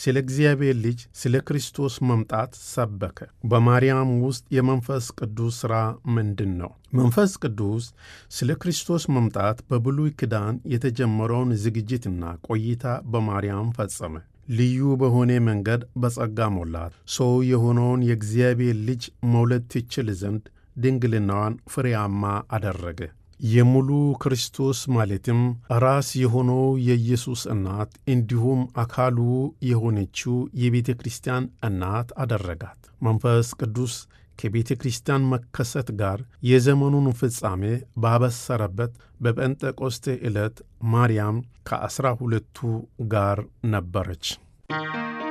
ስለ እግዚአብሔር ልጅ ስለ ክርስቶስ መምጣት ሰበከ። በማርያም ውስጥ የመንፈስ ቅዱስ ሥራ ምንድን ነው? መንፈስ ቅዱስ ስለ ክርስቶስ መምጣት በብሉይ ኪዳን የተጀመረውን ዝግጅትና ቆይታ በማርያም ፈጸመ። ልዩ በሆነ መንገድ በጸጋ ሞላት። ሰው የሆነውን የእግዚአብሔር ልጅ መውለድ ትችል ዘንድ ድንግልናዋን ፍሬያማ አደረገ። የሙሉ ክርስቶስ ማለትም ራስ የሆነው የኢየሱስ እናት እንዲሁም አካሉ የሆነችው የቤተ ክርስቲያን እናት አደረጋት። መንፈስ ቅዱስ ከቤተ ክርስቲያን መከሰት ጋር የዘመኑን ፍጻሜ ባበሰረበት በጴንጤቆስቴ ዕለት ማርያም ከዐሥራ ሁለቱ ጋር ነበረች።